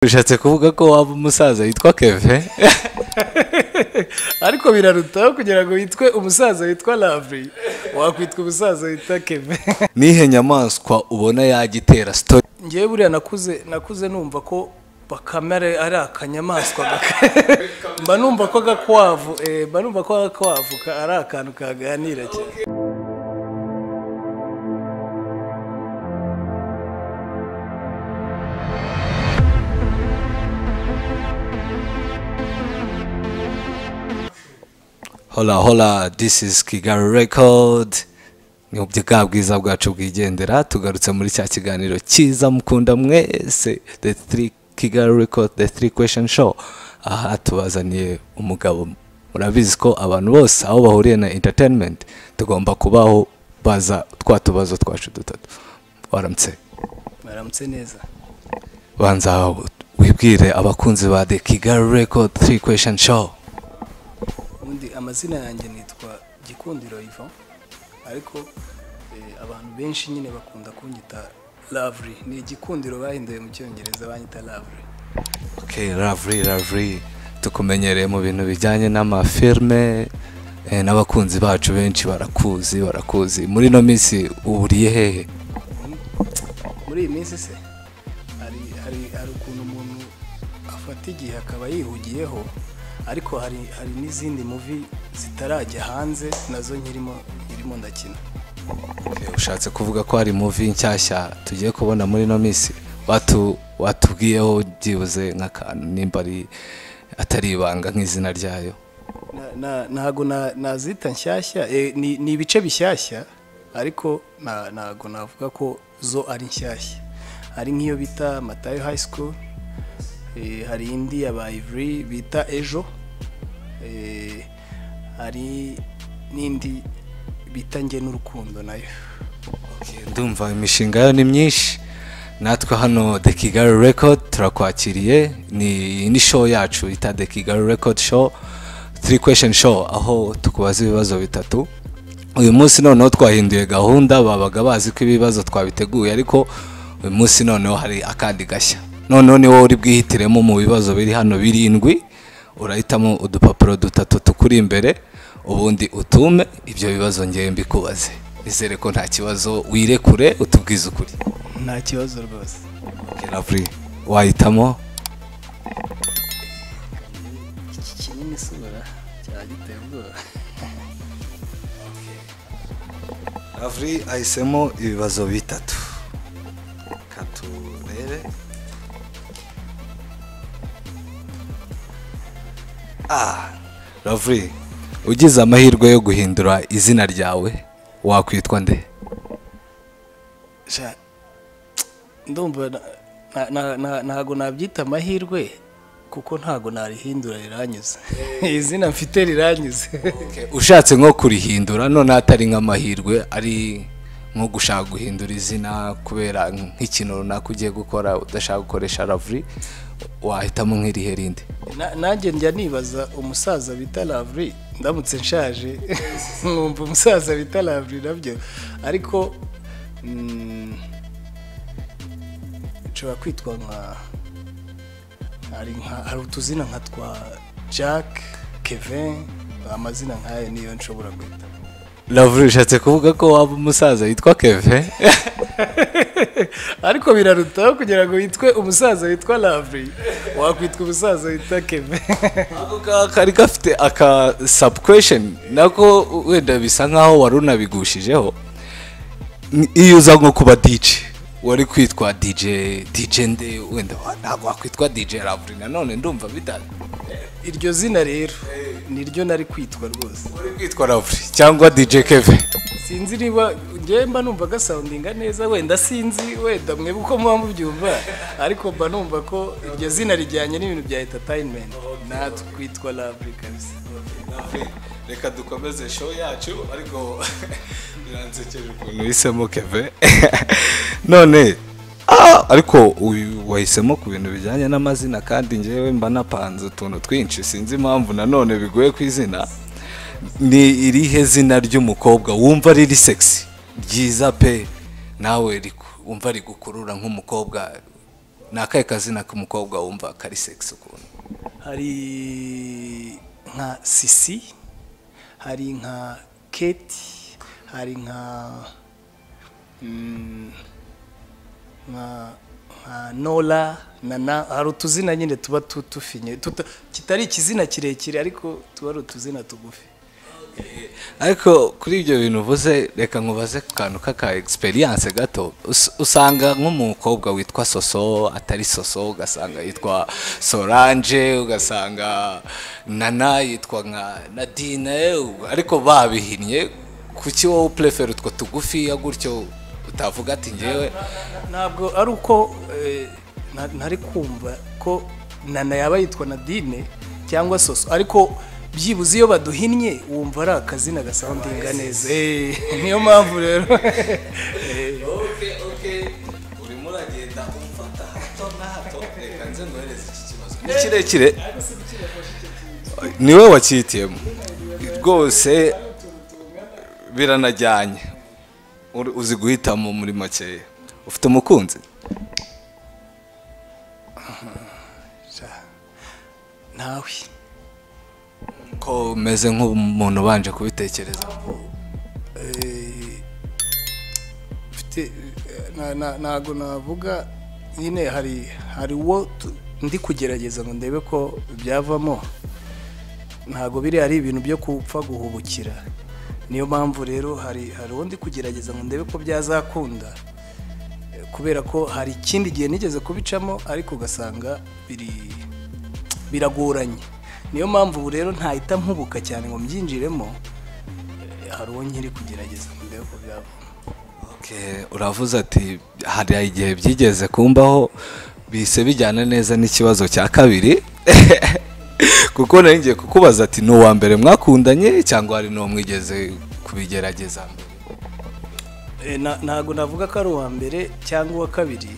bishatse kuvuga ko waba umusaza witwa keve ariko birarutaho kugira ngo witwe umusaza witwa lavuri wakwitwa umusaza witwa keve nihe nyamaswa ubona yajya itera sitori ngewe buriya nakuze nakuze numva ko bakamere ari akanyamaswa gaka mba numva ko gakwavu eh, mba numva ko gakwavu ka- ari akantu kaganira cyane hora hora disi izi kigali rekodi ni mu bwa bwiza bwacu bwigendera tugarutse muri cya kiganiro cyiza mukunda mwese the three kigali record the three question show aha tubazaniye umugabo murabizi ko abantu bose aho bahuriye na entertainment tugomba kubaho baza twa tubazo twacu dutatu waramutse mwaramutse neza banza wibwire abakunzi ba the kigali record three question show ubundi amazina yanjye nitwa gikundiro ivan ariko eh, abantu benshi nyine bakunda kunyita lavuri ni igikundiro bahinduye mu cyongereza banyita lavuri Okay, Ravri, Ravri, tukumenyereye mu bintu bijyanye n'amafilme eh, n'abakunzi bacu benshi barakuzi barakuzi muri ino minsi uhuriye hehe muri iyi minsi se hari hari hari ukuntu umuntu afata igihe akaba yihugiyeho ariko hari hari n'izindi muvi zitarajya hanze nazo nkirimo nkirimo ndakina Okay, ushatse kuvuga ko hari movie nshyashya tugiye kubona muri ino minsi watu watubwiyeho byibuze nk'akantu nimba ari atari ibanga nk'izina ryayo Na- na- ntago na- nazita nshyashya eh, ni ni ibice bishyashya ariko na- ntago navuga ko zo ari nshyashya hari nk'iyo bita matayo high school eh, hari indi ya ba ivuri bita ejo eh, hari n'indi bita nge n'urukundo nayo Okay, ndumva imishinga yayo ni myinshi natwe hano the kigali record turakwakiriye ni ni show yacu ita the kigali record show three question show aho tukubaza ibibazo bitatu uyu munsi noneho twahinduye gahunda babaga bazi ko ibibazo twabiteguye ariko uyu munsi noneho hari akandi gashya noneho ni wowe uri bwihitiremo mu bibazo biri hano birindwi urahitamo udupapuro dutatu tukuri imbere ubundi utume ibyo bibazo ngewe mbikubaze nizere ko nta kibazo wirekure utubwize ukuri nta kibazo rwose Okay, Lovely, wahitamo iki kinini isura cyaba giteye ubwoba ravuri ahisemo ibibazo bitatu katurere ah ravuri ugize amahirwe yo guhindura izina ryawe wakwitwa nde Sha- ndumva na- na- na- na- ntago nabyita amahirwe kuko ntago narihindura riranyuze izina mfite riranyuze ushatse nko kurihindura noneho atari nk'amahirwe ari nko gushaka guhindura izina kubera nk'ikintu runaka ugiye gukora udashaka gukoresha ravuri wahitamo nk'irihe rindi Na- nanjye njya nibaza umusaza bita lavuri ndamutse nshaje nkumva umusaza bita lavuri nabyo ariko mm, nshobora kwitwa nka hari nka hari utuzina nka twa jack kevin amazina nk'ayo niyo nshobora guhita ravuri ushatse kuvuga ko waba umusaza witwa keve ariko birarutaho kugira ngo witwe umusaza witwa lavuri wakwitwa umusaza witwa keve ako ka- kari gafite aka subquestion nako wenda bisa nkaho wari unabigushijeho N- iyo uza nko kuba dj wari kwitwa dj dj nde wenda wa- ntabwo wakwitwa dj ravuri nanone ndumva bida iryo zina rero niryo nari kwitwa rwose wari kwitwa ravuri cyangwa dj keve sinzi niba njyewe mba numva gasawundinga neza wenda sinzi wenda mwebwe uko muba mubyumva ariko mba numva ko iryo zina rijyanye n'ibintu bya entatayinimenti natwe kwitwa lavuri kabisa reka dukomeze show yacu ariko biransekeje ukuntu uhisemo keve none ah, ariko uyu wahisemo ku bintu bijyanye n'amazina kandi ngewe mba napanze utuntu twinshi sinzi impamvu nanone bigoye ku izina ni irihe zina ry'umukobwa wumva riri sexy ryiza pe nawe riku- wumva rigukurura nk'umukobwa ni akahe kazina k'umukobwa wumva kari segisi ukuntu hari nka sisi hari nka keti hari nka mm, nka nka nora na na hari utuzina nyine tuba tu- tufinye tuta- kitari ikizina kirekire ariko tuba ari utuzina tugufi ariko kuri ibyo bintu uvuze reka nkubaze ku kantu k'aka egisperiyanse gato Us- usanga nk'umukobwa witwa soso atari soso ugasanga yitwa soranje ugasanga nana yitwa nka nadine u- ariko babihinnye kuki wowe purefera utwo tugufiya gutyo utavuga ati ngewe ntabwo ari uko eh, na- ntari kumva ko nana yaba yitwa nadine cyangwa soso ariko byibuze iyo baduhinnye wumva ari akazina gasoundinga neza Eh, niyo mpamvu rero urimo uragenda umfata hato na hato reka nze ngohereze iki kibazo ni kirekire niwe wacyitiyemo rwose biranajyanye Uri- uzi guhitamo muri makeya ufite umukunzi ntawe ko umeze nk'umuntu ubanje kubitekereza Eh, mfite eh, na- na- ntabwo navuga nyine hari hari uwo tu- ndi kugerageza ngo ndebe ko byavamo ntabwo biriya ari ibintu byo gupfa guhubukira niyo mpamvu rero hari hari uwo ndi kugerageza ngo ndebe ko byazakunda Eh, kubera ko hari ikindi gihe nigeze kubicamo ariko ugasanga biri biragoranye niyo mpamvu ubu rero ntahita mpubuka cyane ngo mbyinjiremo hari uwo nkiri kugerageza ngo ndebe ko byavamo Okay, uravuze ati hari igihe byigeze kumbaho bise bijyana neza n'ikibazo cya kabiri kuko nari ngiye kukubaza ati ni uwa mbere mwakundanye cyangwa hari n'uwo mwigeze kubigerageza mbere Eh, na- ntabwo navuga ko ari uwa mbere cyangwa uwa kabiri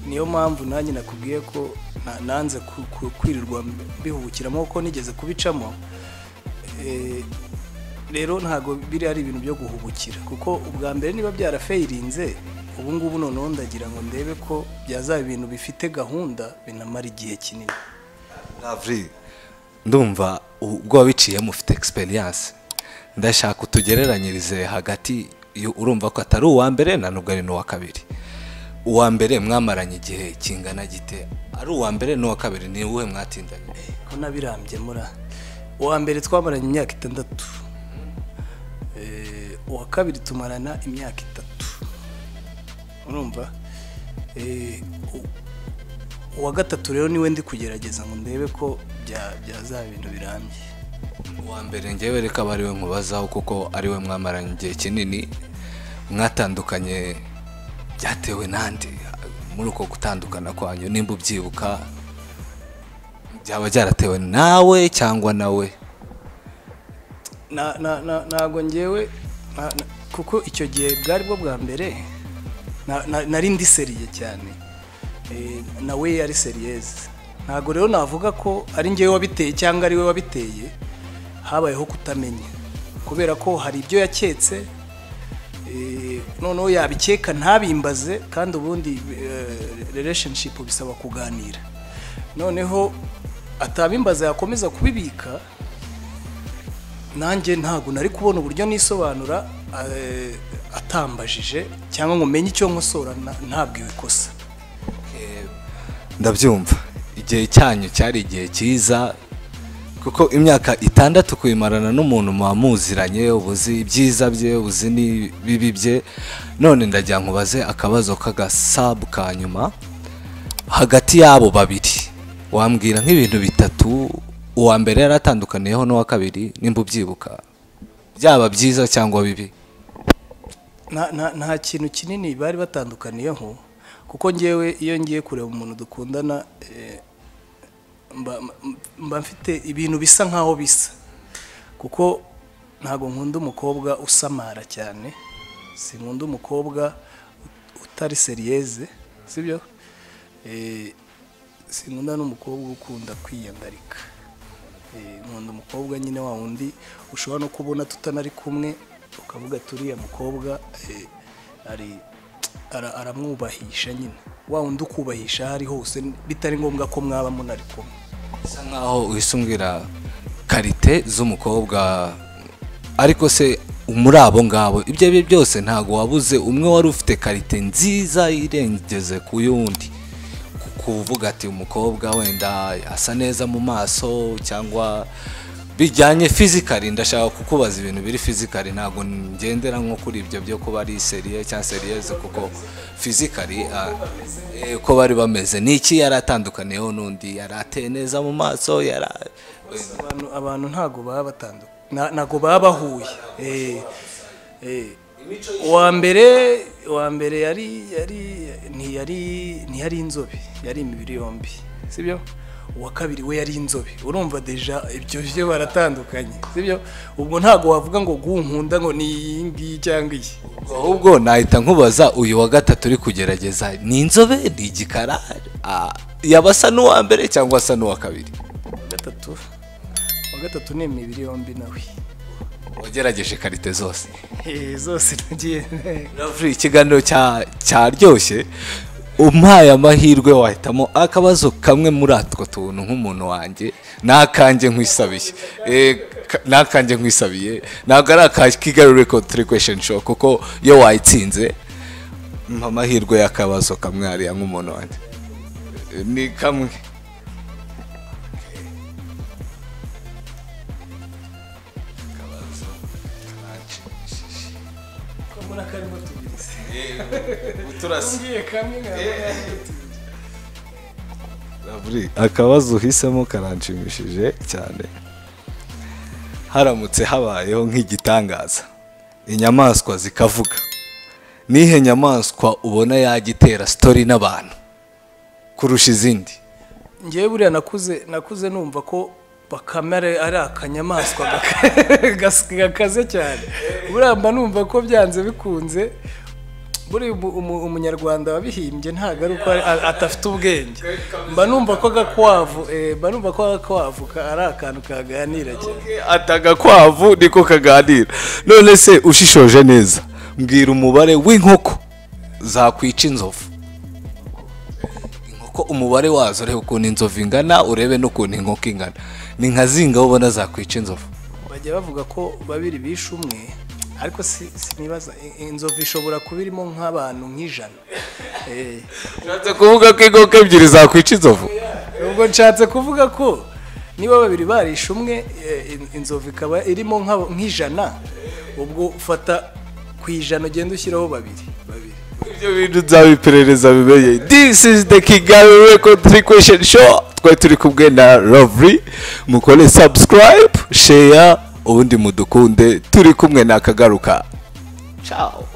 niyo mpamvu nanjye nakubwiye ko na- nanze ku- ku- kwirirwa bihubukiramo kuko nigeze kubicamo Eh, rero ntabwo biri ari ibintu byo guhubukira kuko ubwa mbere niba byarafeyirinze ubu ngubu noneho ndagira ngo ndebe ko byazaba ibintu bifite gahunda binamara igihe kinini ravuri ndumva ubwo wabiciyemo ufite egisperiyanse ndashaka utugereranyirize hagati yo- urumva ko atari uwa mbere na nubwo ari n'uwa kabiri uwa mbere mwamaranye igihe kingana gite ari uwa mbere n'uwa kabiri ni uwe mwatindanye ko nabirambye mura uwa mbere twamaranye imyaka itandatu Eh, uwa kabiri tumarana imyaka itatu urumva Eh, u- uwa gatatu rero niwe ndi kugerageza ngo ndebe ko bya- byazaba ibintu birambye uwa mbere ngewe reka aba ariwe nkubazaho kuko ariwe mwamaranye igihe kinini mwatandukanye byatewe n'andi muri uko gutandukana kwanyu nimba ubyibuka byaba byaratewe nawe cyangwa nawe Na- na- na- ntabwo ngewe na- na- kuko icyo gihe bwari bwo bwa mbere na- na- nari ndi seriye cyane Eh, nawe yari seriyeze ntabwo rero navuga ko ari ngewe wabiteye cyangwa ari we wabiteye habayeho kutamenya kubera ko hari ibyo yaketse Eh, noneho yabikeka ntabimbaze kandi ubundi eh, relationship bisaba kuganira noneho atabimbaza yakomeza kubibika nanjye ntabwo nari kubona uburyo nisobanura eh, atambajije cyangwa ngo umenye icyo nkosora na- ntabwiwe ikosa ndabyumva igihe cyanyu cyari igihe cyiza kuko imyaka itandatu kuyimarana n'umuntu muba muziranye ubuzi ibyiza bye ubuzi n'ibibi bye none ndagira ngo ubaze akabazo k'agasabu ka nyuma hagati y'abo babiri wambwira nk'ibintu bitatu uwa mbere yari atandukaniyeho n'uwa kabiri nimba ubyibuka byaba byiza cyangwa bibi nta nta- nta kintu kinini bari batandukaniyeho kuko ngewe iyo ngiye kureba umuntu dukundana eh, mba mba mfite ibintu bisa nkaho bisa kuko ntabwo nkunda umukobwa usamara cyane sinkunda umukobwa utari seriyeze sibyo Eh, sinkunda n'umukobwa ukunda kwiyandarika Eh, nkunda umukobwa nyine wa wundi ushobora no kubona tutanari kumwe ukavuga turiya mukobwa eh, ari ara- aramwubahisha nyine wa wundi ukubahisha aho ari hose bitari ngombwa ko mwaba munari kumwe bisa nkaho uhise umbwira karite z'umukobwa ariko se muri abo ngabo ibyo ari byo byose ntabwo wabuze umwe wari ufite karite nziza irengeze ku y'undi Ku- kuvuga ati umukobwa wenda asa neza mu maso cyangwa bijyanye fizikari ndashaka kukubaza ibintu biri fizikari ntabwo ngendera nko kuri ibyo byo kuba ari seriye cyangwa seriyeze kuko fizikari ah, eh, uko bari bameze ni iki yari atandukaniyeho n'undi yari ateye neza mu maso yari abantu abantu ntago baba batandukanye ntago baba bahuye Eh, eh. uwa mbere uwa mbere yari yari ntiyari ntiyari inzobe yari imibiri yombi sibyo uwa kabiri we yari inzobe urumva deja ibyo byo baratandukanye sibyo ubwo ntago wavuga ngo gunkunda ngo ni iyi ngiyi cyangwa iyi ahubwo nahita nkubaza uyu wa gatatu uri kugerageza ni inzobe ni igikara Ah, yaba asa n'uwa mbere cyangwa asa n'uwa kabiri Uwa gatatu uwa gatatu ni imibiri yombi nawe wagerageje karite zose Eh, zose nagiye Lovely, ikiganiro cya cyaryoshye umpaye amahirwe wahitamo akabazo kamwe muri atwo tuntu nk'umuntu wanjye nakanjye nkwisabiye Eh, ka- nakanjye nkwisabiye ntabwo ari aka kigali record three question show kuko iyo wayitsinze mpa amahirwe y'akabazo kamwe hariya nk'umuntu wanjye Eh, ni kamwe ko muri akarimo tubizi turasa ngiye kamwe nkaba Lovely, akabazo uhisemo karanshimishije cyane haramutse habayeho nk'igitangaza inyamaswa zikavuga nihe nyamaswa ubona yajya itera sitori n'abantu kurusha izindi ngewe buriya nakuze nakuze numva ko bakamare ari akanyamaswa gaka- gakaze cyane buriya mba numva ko byanze bikunze buri umu- umu- umunyarwanda wabihimbye ntabwo ari uko ari- a- adafite ubwenge mba numva ko agakwavu eh, mba numva ko agakwavu ka- ari akantu kaganira cyane atagakwavu niko kaganira none se ushishoje neza mbwira umubare w'inkoko zakwica inzovu inkoko umubare wazo urebe ukuntu inzovu ingana urebe n'ukuntu inkoko ingana ni nka zinga ubona zakwica inzovu bajya bavuga ko babiri bishe umwe ariko si- sinibaza i- inzovu ishobora kuba irimo nk'abantu nk'ijana Eh. ushatse kuvuga ko inkoko ebyiri zakwica inzovu ubwo nshatse kuvuga ko niba babiri barishe umwe eh, in- inzovu ikaba irimo nk'aba- nk'ijana ubwo ufata ku ijana ugenda ushyiraho babiri babiri ibyo bintu nzabiperereza bimenye this is the kigali record three question show twari turi kumwe na lovely mukore subscribe share ubundi mudukunde turi kumwe na akagaruka ciao